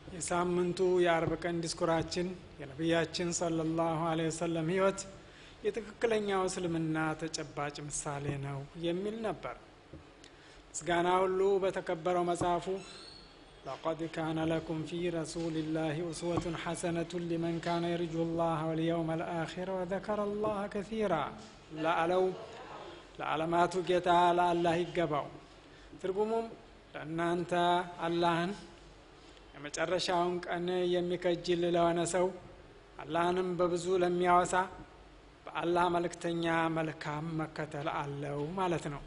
የሳምንቱ የአርብ ቀን ዲስኩራችን የነቢያችን ሰለላሁ ዐለይሂ ወሰለም ህይወት የትክክለኛው እስልምና ተጨባጭ ምሳሌ ነው የሚል ነበር። ምስጋና ሁሉ በተከበረው መጽሐፉ ለቀድ ካነ ለኩም ፊ ረሱሊላሂ ኡስወቱን ሐሰነቱን ሊመን ካነ የርጁ ላህ ወልየውም አልአኺር ወዘከረ ላህ ከሲራ ለአለው ለዓለማቱ ጌታ ለአላህ ይገባው። ትርጉሙም ለእናንተ አላህን የመጨረሻውን ቀን የሚከጅል ለሆነ ሰው አላህንም በብዙ ለሚያወሳ በአላህ መልእክተኛ መልካም መከተል አለው ማለት ነው።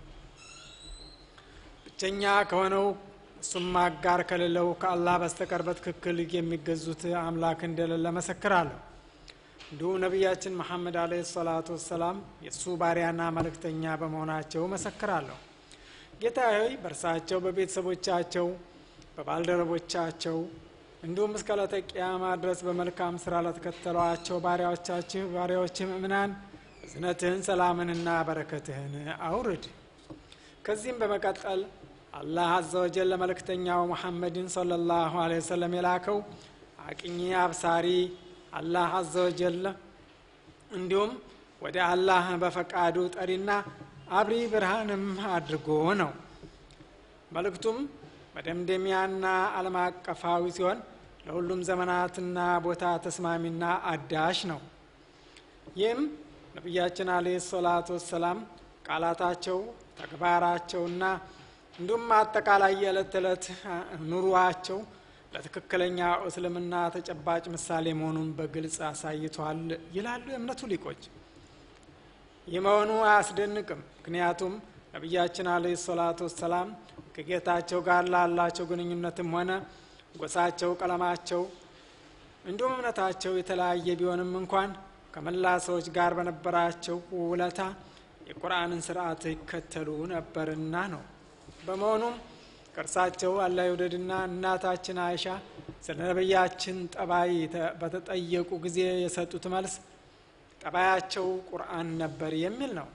ብቸኛ ከሆነው እሱም አጋር ከሌለው ከአላህ በስተቀር በትክክል የሚገዙት አምላክ እንደሌለ መሰክራለሁ። እንዲሁም ነቢያችን መሐመድ አለይሂ ሰላቱ ወሰላም የእሱ ባሪያና መልእክተኛ በመሆናቸው መሰክራለሁ። ጌታ ሆይ በእርሳቸው በቤተሰቦቻቸው በባልደረቦቻቸው እንዲሁም እስከ ዕለተ ቂያማ ድረስ በመልካም ስራ ለተከተሏቸው ባሪያዎቻችሁ ባሪያዎች ምእምናን እዝነትህን ሰላምንና በረከትህን አውርድ። ከዚህም በመቀጠል አላህ አዘ ወጀል ለመልእክተኛው ሙሐመድን ሰለላሁ ዐለይሂ ወሰለም የላከው አቅኚ አብሳሪ አላህ አዘ ወጀል እንዲሁም ወደ አላህ በፈቃዱ ጠሪና አብሪ ብርሃንም አድርጎ ነው። መልእክቱም መደምደሚያና ዓለም አቀፋዊ ሲሆን ለሁሉም ዘመናትና ቦታ ተስማሚና አዳሽ ነው። ይህም ነቢያችን አለይሂ ሰላቱ ወሰላም ቃላታቸው፣ ተግባራቸውና እንዲሁም አጠቃላይ የዕለት ተዕለት ኑሯቸው ለትክክለኛ እስልምና ተጨባጭ ምሳሌ መሆኑን በግልጽ አሳይቷል ይላሉ የእምነቱ ሊቆች። ይህ መሆኑ አያስደንቅም። ምክንያቱም ነቢያችን አለይሂ ሰላቱ ወሰላም ከጌታቸው ጋር ላላቸው ግንኙነትም ሆነ ጎሳቸው፣ ቀለማቸው እንዲሁም እምነታቸው የተለያየ ቢሆንም እንኳን ከመላ ሰዎች ጋር በነበራቸው ውለታ የቁርአንን ስርዓት ይከተሉ ነበርና ነው። በመሆኑም ከእርሳቸው አላህ ይውደድና እናታችን አይሻ ስለ ነቢያችን ጠባይ በተጠየቁ ጊዜ የሰጡት መልስ ጠባያቸው ቁርአን ነበር የሚል ነው።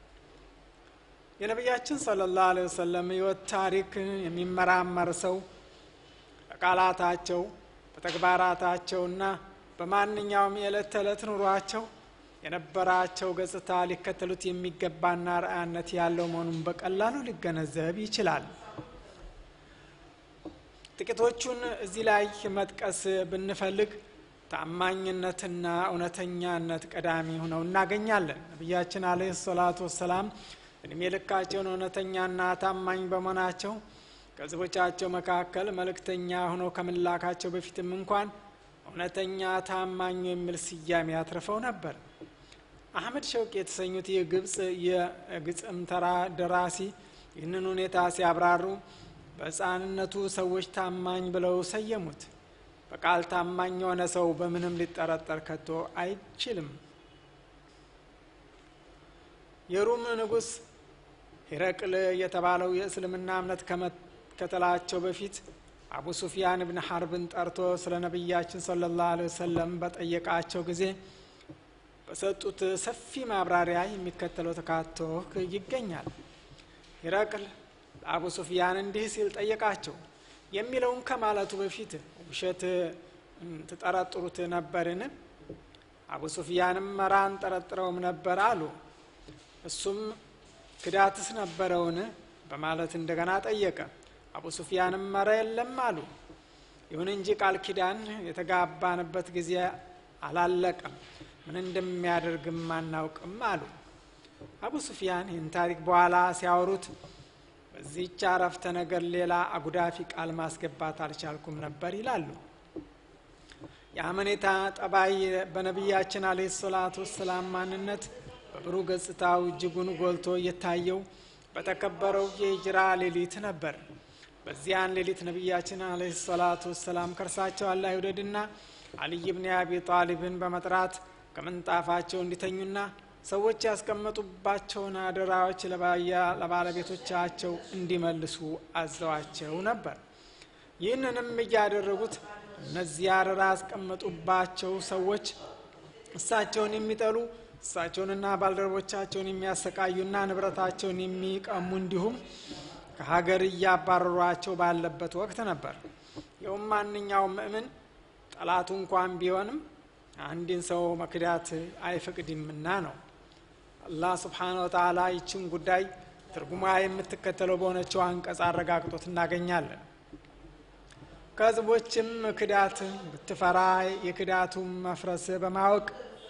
የነቢያችን ሰለላሁ ዐለይሂ ወሰለም ህይወት ታሪክ የሚመራመር ሰው በቃላታቸው በተግባራታቸውና በማንኛውም የዕለት ተዕለት ኑሯቸው የነበራቸው ገጽታ ሊከተሉት የሚገባና ርአያነት ያለው መሆኑን በቀላሉ ሊገነዘብ ይችላል። ጥቂቶቹን እዚህ ላይ መጥቀስ ብንፈልግ ታማኝነትና እውነተኛነት ቀዳሚ ሆነው እናገኛለን። ነቢያችን አለይሂ ሰላቱ ወሰላም እድሜ ልካቸውን እውነተኛና ታማኝ በመሆናቸው ከህዝቦቻቸው መካከል መልእክተኛ ሆነው ከመላካቸው በፊትም እንኳን እውነተኛ ታማኝ የሚል ስያሜ አትርፈው ነበር። አህመድ ሸውቅ የተሰኙት የግብፅ የግጥም ተራ ደራሲ ይህንን ሁኔታ ሲያብራሩ በሕፃንነቱ ሰዎች ታማኝ ብለው ሰየሙት። በቃል ታማኝ የሆነ ሰው በምንም ሊጠረጠር ከቶ አይችልም። የሩም ንጉሥ ሂረቅል የተባለው የእስልምና እምነት ከመከተላቸው በፊት አቡ ሱፊያን ብን ሐርብን ጠርቶ ስለ ነቢያችን ሰለላሁ ዐለይሂ ወሰለም በጠየቃቸው ጊዜ በሰጡት ሰፊ ማብራሪያ የሚከተለው ተካቶ ይገኛል። ሂረቅል ለአቡ ሱፊያን እንዲህ ሲል ጠየቃቸው። የሚለውን ከማለቱ በፊት ውሸት ትጠረጥሩት ነበርን? አቡ ሱፊያንም መራ አንጠረጥረውም ነበር አሉ። እሱም ክዳትስ ነበረውን? በማለት እንደገና ጠየቀ። አቡ ሱፊያንም መረ የለም አሉ። ይሁን እንጂ ቃል ኪዳን የተጋባንበት ጊዜ አላለቀም፣ ምን እንደሚያደርግም አናውቅም አሉ። አቡ ሱፊያን ይህን ታሪክ በኋላ ሲያወሩት በዚህች አረፍተ ነገር ሌላ አጉዳፊ ቃል ማስገባት አልቻልኩም ነበር ይላሉ። የአመኔታ ጠባይ በነቢያችን አለይሂ ሰላቱ ወሰላም ማንነት በብሩህ ገጽታው እጅጉን ጎልቶ እየታየው በተከበረው የሂጅራ ሌሊት ነበር። በዚያን ሌሊት ነቢያችን አለይሂ ሰላቱ ወሰላም ከእርሳቸው አላህ ይውደድና አልይ ብን አቢ ጣሊብን በመጥራት ከምንጣፋቸው እንዲተኙና ሰዎች ያስቀመጡባቸውን አደራዎች ለባለቤቶቻቸው እንዲመልሱ አዘዋቸው ነበር። ይህንንም እያደረጉት እነዚያ አደራ ያስቀመጡባቸው ሰዎች እሳቸውን የሚጠሉ እሳቸውንና ባልደረቦቻቸውን የሚያሰቃዩና ንብረታቸውን የሚቀሙ እንዲሁም ከሀገር እያባረሯቸው ባለበት ወቅት ነበር። ይኸውም ማንኛውም ምእምን ጠላቱ እንኳን ቢሆንም አንድን ሰው መክዳት አይፈቅድምና ነው። አላህ ስብሓነ ወተዓላ ይችን ጉዳይ ትርጉማ የምትከተለው በሆነችው አንቀጽ አረጋግጦት እናገኛለን። ከህዝቦችም ክዳት ብትፈራ የክዳቱን መፍረስ በማወቅ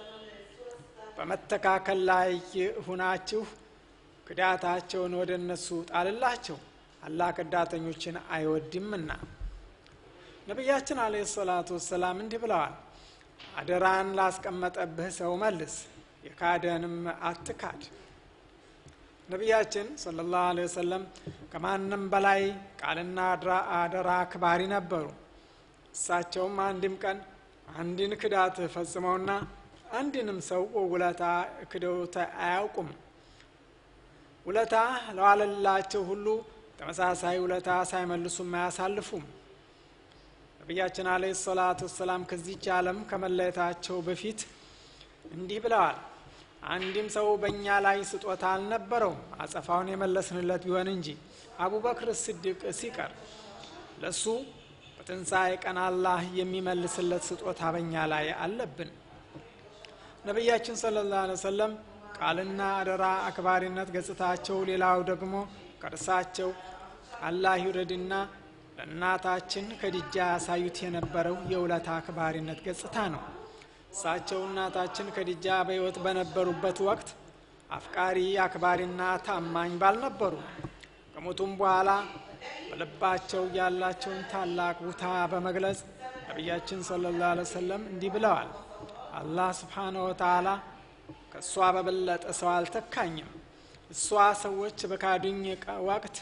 በመተካከል ላይ ሁናችሁ ክዳታቸውን ወደ እነሱ ጣልላቸው፣ አላህ ከዳተኞችን አይወድምና። ነቢያችን አለይሂ ሰላቱ ወሰላም እንዲህ ብለዋል፣ አደራን ላስቀመጠብህ ሰው መልስ፣ የካደንም አትካድ። ነቢያችን ሰለላሁ ዐለይሂ ወሰለም ከማንም በላይ ቃልና አደራ አክባሪ ነበሩ። እሳቸውም አንድም ቀን አንድን ክዳት ፈጽመውና አንድንም ሰው ውለታ ክደውት አያውቁም። ውለታ ለዋለላቸው ሁሉ ተመሳሳይ ውለታ ሳይመልሱም አያሳልፉም። ነቢያችን አለይሂ ሰላቱ ወሰላም ከዚች ዓለም ከመለየታቸው በፊት እንዲህ ብለዋል። አንድም ሰው በእኛ ላይ ስጦታ አልነበረውም አጸፋውን የመለስንለት ቢሆን እንጂ አቡበክር ስዲቅ ሲቀር ለሱ በትንሣኤ ቀን አላህ የሚመልስለት ስጦታ በእኛ ላይ አለብን። ነቢያችን ሰለላሁ ዐለይሂ ወሰለም ቃልና አደራ አክባሪነት ገጽታቸው፣ ሌላው ደግሞ ከእርሳቸው አላህ ይውረድና ለእናታችን ከድጃ ያሳዩት የነበረው የውለታ አክባሪነት ገጽታ ነው። እሳቸው እናታችን ከድጃ በሕይወት በነበሩበት ወቅት አፍቃሪ አክባሪና ታማኝ ባልነበሩ፣ ከሞቱም በኋላ በልባቸው ያላቸውን ታላቅ ቦታ በመግለጽ ነቢያችን ሰለላሁ ዐለይሂ ወሰለም እንዲህ ብለዋል። አላህ ስብሓነ ወተዓላ ከእሷ በበለጠ ሰው አልተካኝም። እሷ ሰዎች በካዱኝ ወቅት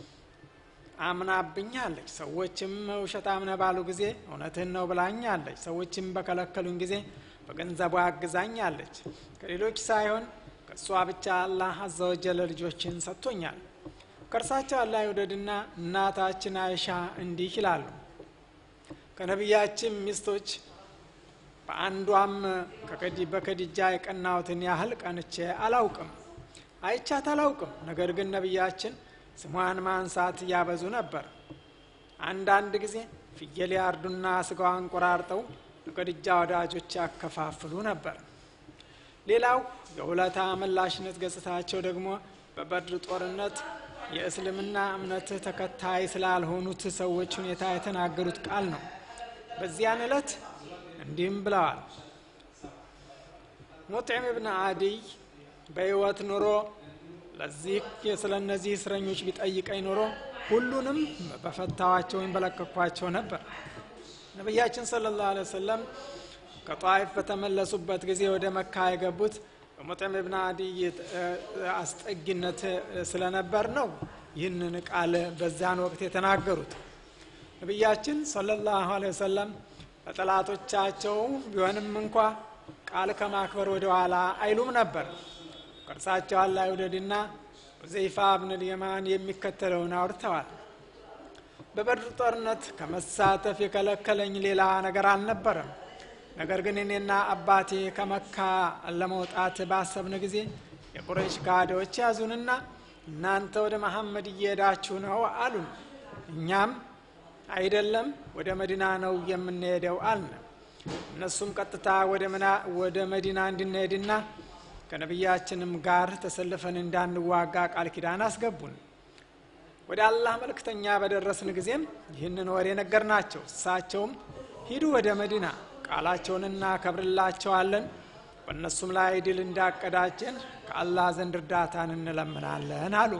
አምናብኛለች። ሰዎችም ውሸታም ነህ ባሉ ጊዜ እውነትህን ነው ብላኛለች። ሰዎችም በከለከሉኝ ጊዜ በገንዘቧ አግዛኛለች። ከሌሎች ሳይሆን ከእሷ ብቻ አላህ አዘወጀለ ልጆችን ሰጥቶኛል። ከእርሳቸው አላህ ይውደድና እናታችን አይሻ እንዲህ ይላሉ። ከነቢያችን ሚስቶች በአንዷም በከድጃ የቀናሁትን ያህል ቀንቼ አላውቅም፣ አይቻት አላውቅም። ነገር ግን ነቢያችን ስሟን ማንሳት ያበዙ ነበር። አንዳንድ ጊዜ ፍየል ያርዱና ስጋዋን ቆራርጠው ለከድጃ ወዳጆች ያከፋፍሉ ነበር። ሌላው የውለታ መላሽነት ገጽታቸው ደግሞ በበድር ጦርነት የእስልምና እምነት ተከታይ ስላልሆኑት ሰዎች ሁኔታ የተናገሩት ቃል ነው። በዚያን ዕለት እንዲህም ብለዋል። ሙጥዕም ብን አዲይ በሕይወት ኑሮ ለዚህ ስለ እነዚህ እስረኞች ቢጠይቀኝ ኖሮ ሁሉንም በፈታዋቸው ወይም በለቀኳቸው ነበር። ነቢያችን ሰለላሁ ዐለይሂ ወሰለም ከጧይፍ በተመለሱበት ጊዜ ወደ መካ የገቡት በሙጥዕም ብን አዲይ አስጠጊነት ስለነበር ነው ይህንን ቃል በዛን ወቅት የተናገሩት። ነቢያችን ሰለላሁ ዐለይሂ ወሰለም ለጠላቶቻቸው ቢሆንም እንኳ ቃል ከማክበር ወደ ኋላ አይሉም ነበር። ከእርሳቸው አላህ ይውደድና ሁዘይፋ ብን ልየማን የሚከተለውን አውርተዋል። በበድር ጦርነት ከመሳተፍ የከለከለኝ ሌላ ነገር አልነበረም። ነገር ግን እኔና አባቴ ከመካ ለመውጣት ባሰብን ጊዜ የቁረይሽ ካዶች ያዙንና እናንተ ወደ መሐመድ እየሄዳችሁ ነው አሉን። እኛም አይደለም ወደ መዲና ነው የምንሄደው አልን። እነሱም ቀጥታ ወደ መዲና እንድንሄድና ከነቢያችንም ጋር ተሰልፈን እንዳንዋጋ ቃል ኪዳን አስገቡን። ወደ አላህ መልእክተኛ በደረስን ጊዜም ይህንን ወሬ ነገር ናቸው። እሳቸውም ሂዱ ወደ መዲና ቃላቸውን እናከብርላቸዋለን፣ በእነሱም ላይ ድል እንዳቀዳጀን ከአላህ ዘንድ እርዳታን እንለምናለን አሉ።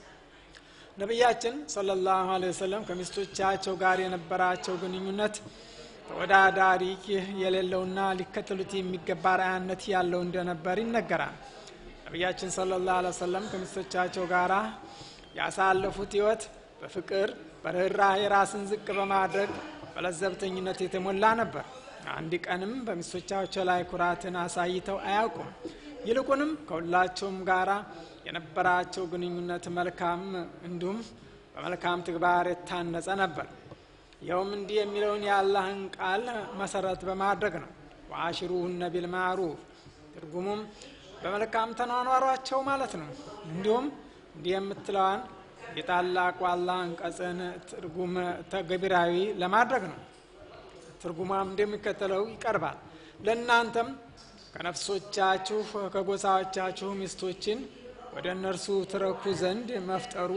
ነቢያችን ሰለላሁ ዐለይሂ ወሰለም ከሚስቶቻቸው ጋር የነበራቸው ግንኙነት ተወዳዳሪ የሌለውና ሊከተሉት የሚገባ ራያነት ያለው እንደነበር ይነገራል። ነቢያችን ሰለላሁ ዐለይሂ ወሰለም ከሚስቶቻቸው ጋር ያሳለፉት ሕይወት በፍቅር በርኅራኄ ራስን ዝቅ በማድረግ በለዘብተኝነት የተሞላ ነበር። አንድ ቀንም በሚስቶቻቸው ላይ ኩራትን አሳይተው አያውቁም። ይልቁንም ከሁላቸውም ጋራ የነበራቸው ግንኙነት መልካም እንዲሁም በመልካም ተግባር የታነጸ ነበር። ይኸውም እንዲህ የሚለውን የአላህን ቃል መሰረት በማድረግ ነው። ወአሽሩሁነ ቢልማዕሩፍ ትርጉሙም በመልካም ተኗኗሯቸው ማለት ነው። እንዲሁም እንዲህ የምትለዋን የታላቁ አላህ አንቀጽን ትርጉም ተግባራዊ ለማድረግ ነው። ትርጉሟም እንደሚከተለው ይቀርባል። ለእናንተም ከነፍሶቻችሁ ከጎሳዎቻችሁ ሚስቶችን ወደ እነርሱ ትረኩ ዘንድ መፍጠሩ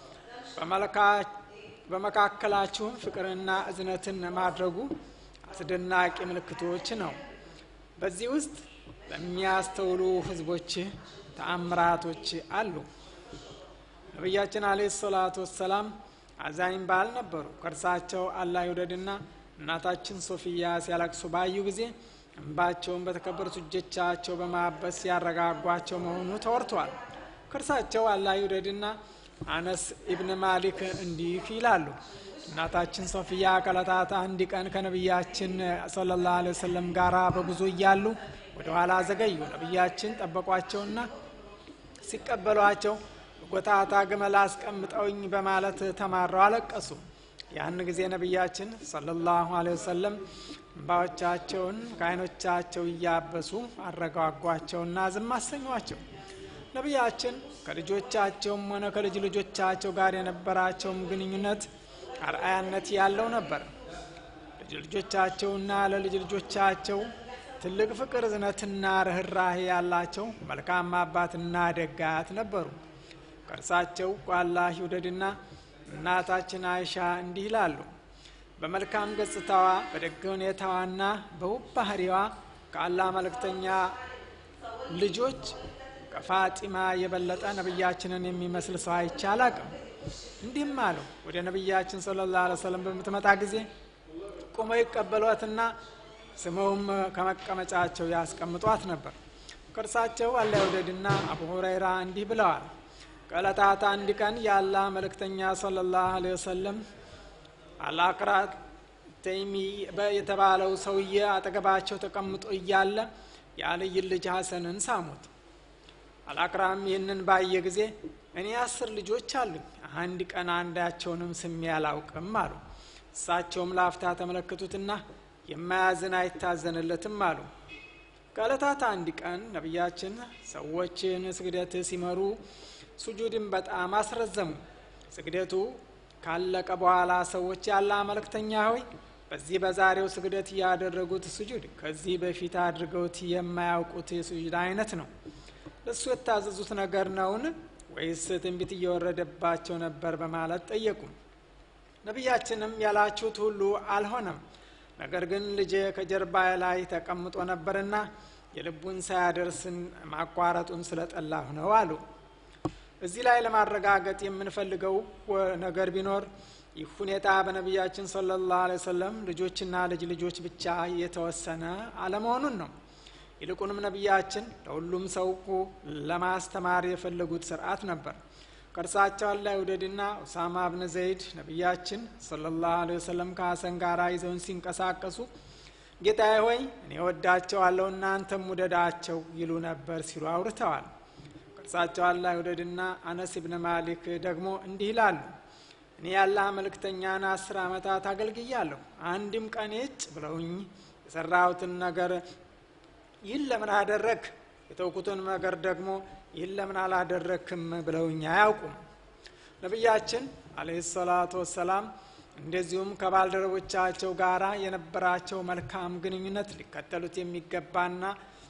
በመካከላችሁም ፍቅርና እዝነትን ማድረጉ አስደናቂ ምልክቶች ነው። በዚህ ውስጥ ለሚያስተውሉ ህዝቦች ተአምራቶች አሉ። ነቢያችን አለይሂ ሰላቱ ወሰላም አዛኝ ባል ነበሩ። ከእርሳቸው አላህ ይውደድና እናታችን ሶፊያ ሲያለቅሱ ባዩ ጊዜ እንባቸውን በተከበሩት እጆቻቸው በማበስ ያረጋጓቸው መሆኑ ተወርቷል። ከእርሳቸው አላህ ይውደድና አነስ ኢብን ማሊክ እንዲህ ይላሉ። እናታችን ሶፊያ ከዕለታት አንድ ቀን ከነቢያችን ሰለላሁ ዐለይሂ ወሰለም ጋራ በጉዞ እያሉ ወደ ኋላ ዘገዩ። ነቢያችን ጠበቋቸውና ሲቀበሏቸው ጎታታ ግመል አስቀምጠውኝ በማለት ተማረው አለቀሱ። ያን ጊዜ ነቢያችን ሰለላሁ ዐለይሂ ወሰለም እንባዎቻቸውን ከዓይኖቻቸው እያበሱ አረጋጓቸውና ዝም አሰኟቸው። ነቢያችን ከልጆቻቸውም ሆነ ከልጅ ልጆቻቸው ጋር የነበራቸውም ግንኙነት አርአያነት ያለው ነበር። ልጅ ልጆቻቸውና ለልጅ ልጆቻቸው ትልቅ ፍቅር፣ እዝነትና ርኅራሄ ያላቸው መልካም አባትና ደጋት ነበሩ። ከእርሳቸው አላህ ይውደድና እናታችን አይሻ እንዲህ ይላሉ። በመልካም ገጽታዋ በደግ ሁኔታዋና በውብ ባህሪዋ ከአላህ መልእክተኛ ልጆች ከፋጢማ የበለጠ ነቢያችንን የሚመስል ሰው አይቼ አላቅም። እንዲህም አለው። ወደ ነቢያችን ሰለላሁ ዐለይሂ ወሰለም በምትመጣ ጊዜ ቁመው ይቀበሏትና ስመውም ከመቀመጫቸው ያስቀምጧት ነበር። ከእርሳቸው አላህ ይውደድና አቡ ሁረይራ እንዲህ ብለዋል። ከዕለታት አንድ ቀን የአላህ መልእክተኛ ሰለላሁ ዐለይሂ ወሰለም አልአቅራት ተይሚ የተባለው ሰውዬ አጠገባቸው ተቀምጦ እያለ የአልይን ልጅ ሐሰንን ሳሙት። አልአቅራም ይህንን ባየ ጊዜ እኔ አስር ልጆች አሉኝ፣ አንድ ቀን አንዳቸውንም ስሜ አላውቅም አሉ። እሳቸውም ላፍታ ተመለከቱትና የማያዝን አይታዘንለትም አሉ። ከዕለታት አንድ ቀን ነቢያችን ሰዎችን ስግደት ሲመሩ ሱጁድን በጣም አስረዘሙ። ስግደቱ ካለቀ በኋላ ሰዎች ያለ መልእክተኛ ሆይ በዚህ በዛሬው ስግደት ያደረጉት ስጁድ ከዚህ በፊት አድርገውት የማያውቁት የስጁድ አይነት ነው። ለእሱ የታዘዙት ነገር ነውን ወይስ ትንቢት እየወረደባቸው ነበር? በማለት ጠየቁ። ነቢያችንም ያላችሁት ሁሉ አልሆነም፣ ነገር ግን ልጄ ከጀርባ ላይ ተቀምጦ ነበርና የልቡን ሳያደርስን ማቋረጡን ስለጠላሁ ነው አሉ። እዚህ ላይ ለማረጋገጥ የምንፈልገው ነገር ቢኖር ይህ ሁኔታ በነቢያችን ሰለላሁ ዐለይሂ ወሰለም ልጆችና ልጅ ልጆች ብቻ የተወሰነ አለመሆኑን ነው። ይልቁንም ነቢያችን ለሁሉም ሰው ለማስተማር የፈለጉት ስርዓት ነበር። ከእርሳቸው አላህ ይውደድና ኡሳማ ብን ዘይድ ነቢያችን ሰለላሁ ዐለይሂ ወሰለም ከሀሰን ጋር ይዘውን ሲንቀሳቀሱ ጌታዬ ሆይ እኔ ወዳቸዋለሁ እናንተም ውደዳቸው ይሉ ነበር ሲሉ አውርተዋል። ከእርሳቸው አላህ ይውደድና አነስ ብን ማሊክ ደግሞ እንዲህ ይላሉ። እኔ የአላህ መልእክተኛን አስር ዓመታት አገልግያለሁ። አንድም ቀን ጭ ብለውኝ የሰራሁትን ነገር ይህን ለምን አደረግ፣ የተውኩትን ነገር ደግሞ ይህን ለምን አላደረክም ብለውኝ አያውቁም። ነቢያችን አለይሂ ሰላቱ ወሰላም እንደዚሁም ከባልደረቦቻቸው ጋር የነበራቸው መልካም ግንኙነት ሊከተሉት የሚገባና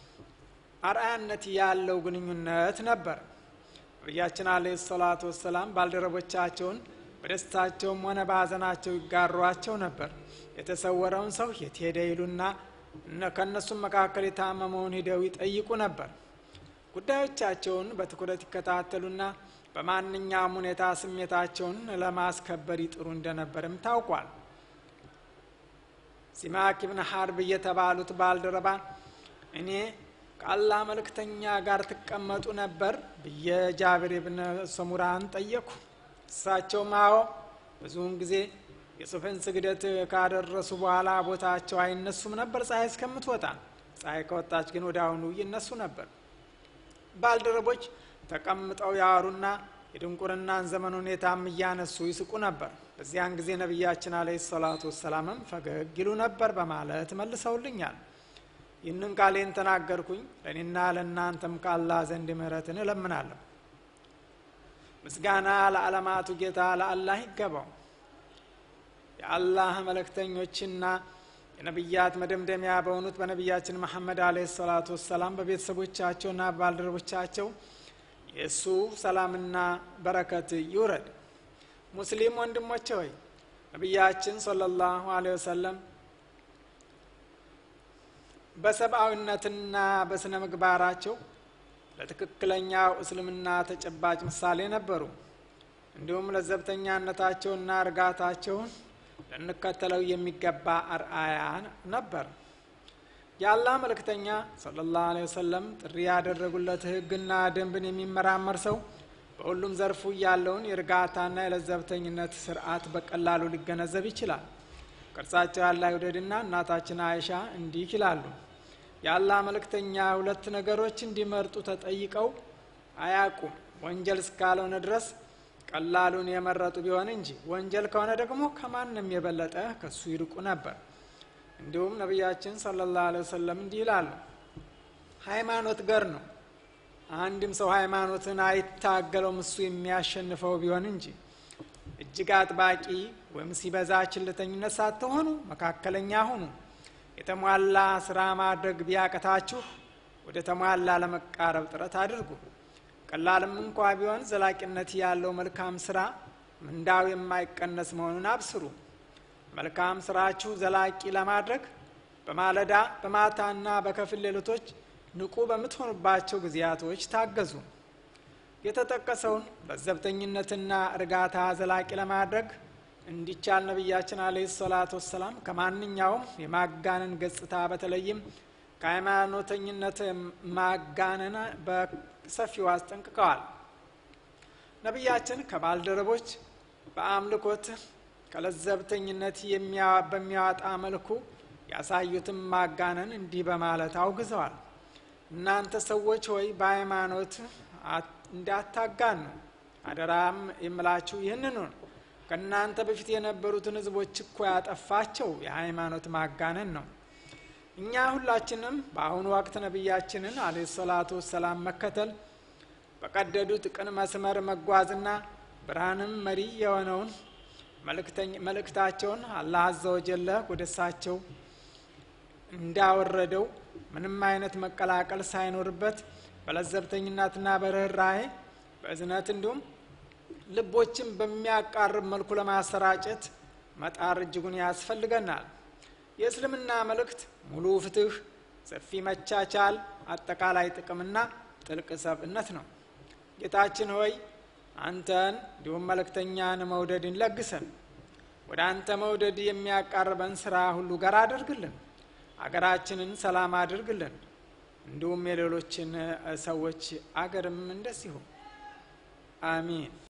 አርአያነት ያለው ግንኙነት ነበር። ነቢያችን አለይሂ ሰላቱ ወሰላም ባልደረቦቻቸውን በደስታቸውም ሆነ በሀዘናቸው ይጋሯቸው ነበር። የተሰወረውን ሰው የት ሄደ ይሉና ከእነሱም መካከል የታመመውን ሂደው ይጠይቁ ነበር። ጉዳዮቻቸውን በትኩረት ይከታተሉና በማንኛውም ሁኔታ ስሜታቸውን ለማስከበር ይጥሩ እንደነበርም ታውቋል። ሲማክ ብን ሀርብ የተባሉት ባልደረባ እኔ ከአላህ መልእክተኛ ጋር ትቀመጡ ነበር ብዬ ጃብር ብን ሰሙራን ጠየኩ። እሳቸውም አዎ፣ ብዙውን ጊዜ የሱፍን ስግደት ካደረሱ በኋላ ቦታቸው አይነሱም ነበር ፀሐይ እስከምትወጣ። ፀሐይ ከወጣች ግን ወደ አሁኑ ይነሱ ነበር። ባልደረቦች ተቀምጠው ያወሩና የድንቁርናን ዘመን ሁኔታም እያነሱ ይስቁ ነበር። በዚያን ጊዜ ነቢያችን አለይሂ ሰላቱ ወሰላምም ፈገግ ይሉ ነበር በማለት መልሰውልኛል። ይህንን ቃሌን ተናገርኩኝ ለእኔና ለእናንተም ከአላህ ዘንድ ምሕረትን እለምናለሁ። ምስጋና ለዓለማቱ ጌታ ለአላህ ይገባው። የአላህ መልእክተኞችና የነቢያት መደምደሚያ በሆኑት በነቢያችን መሐመድ አለ ሰላቱ ወሰላም በቤተሰቦቻቸውና ባልደረቦቻቸው የእሱ ሰላምና በረከት ይውረድ። ሙስሊም ወንድሞቼ ሆይ ነቢያችን ሰለላሁ አለይሂ ወሰለም በሰብአዊነትና በስነ ምግባራቸው ለትክክለኛው እስልምና ተጨባጭ ምሳሌ ነበሩ። እንዲሁም ለዘብተኛነታቸውና እርጋታቸውን ልንከተለው የሚገባ አርአያ ነበር። የአላህ መልእክተኛ ሰለላሁ ዐለይሂ ወሰለም ጥሪ ያደረጉለት ሕግና ደንብን የሚመራመር ሰው በሁሉም ዘርፉ ያለውን የእርጋታና የለዘብተኝነት ስርዓት በቀላሉ ሊገነዘብ ይችላል። ቅርጻቸው ያለ አይሁደድና እናታችን አይሻ እንዲህ ይላሉ። የአላህ መልእክተኛ ሁለት ነገሮች እንዲመርጡ ተጠይቀው አያቁም። ወንጀል እስካልሆነ ድረስ ቀላሉን የመረጡ ቢሆን እንጂ ወንጀል ከሆነ ደግሞ ከማንም የበለጠ ከሱ ይርቁ ነበር። እንዲሁም ነቢያችን ሰለላሁ ዐለይሂ ወሰለም እንዲህ ይላሉ፣ ሃይማኖት ገር ነው። አንድም ሰው ሃይማኖትን አይታገለውም እሱ የሚያሸንፈው ቢሆን እንጂ እጅግ አጥባቂ ወይም ሲበዛ ችልተኝነት ሳትሆኑ መካከለኛ ሁኑ። የተሟላ ስራ ማድረግ ቢያቀታችሁ ወደ ተሟላ ለመቃረብ ጥረት አድርጉ። ቀላልም እንኳ ቢሆን ዘላቂነት ያለው መልካም ስራ ምንዳው የማይቀነስ መሆኑን አብስሩ። መልካም ስራችሁ ዘላቂ ለማድረግ በማለዳ በማታና በከፊል ሌሊቶች ንቁ በምትሆኑባቸው ጊዜያቶች ታገዙ። የተጠቀሰውን ለዘብተኝነትና እርጋታ ዘላቂ ለማድረግ እንዲቻል ነቢያችን አለይሂ ሰላቱ ወሰላም ከማንኛውም የማጋነን ገጽታ በተለይም ከሃይማኖተኝነት ማጋነን በሰፊው አስጠንቅቀዋል። ነቢያችን ከባልደረቦች በአምልኮት ከለዘብተኝነት በሚያወጣ መልኩ ያሳዩትን ማጋነን እንዲህ በማለት አውግዘዋል። እናንተ ሰዎች ሆይ በሃይማኖት እንዳታጋኑ አደራም የምላችሁ ይህንኑ ነው። ከእናንተ በፊት የነበሩትን ሕዝቦች እኮ ያጠፋቸው የሃይማኖት ማጋነን ነው። እኛ ሁላችንም በአሁኑ ወቅት ነቢያችንን አለ ሰላቱ ወሰላም መከተል በቀደዱት ቅን መስመር መጓዝና ብርሃንም መሪ የሆነውን መልእክታቸውን አላህ አዘ ወጀለ ወደ እሳቸው እንዳወረደው ምንም አይነት መቀላቀል ሳይኖርበት በለዘብተኝነትና በርኅራሄ በእዝነት እንዲሁም ልቦችን በሚያቃርብ መልኩ ለማሰራጨት መጣር እጅጉን ያስፈልገናል። የእስልምና መልእክት ሙሉ ፍትህ፣ ሰፊ መቻቻል፣ አጠቃላይ ጥቅምና ጥልቅ ሰብእነት ነው። ጌታችን ሆይ አንተን እንዲሁም መልእክተኛን መውደድን ለግሰን፣ ወደ አንተ መውደድ የሚያቃርበን ስራ ሁሉ ጋር አድርግልን፣ አገራችንን ሰላም አድርግልን፣ እንዲሁም የሌሎችን ሰዎች አገርም እንደዚሁ አሚን።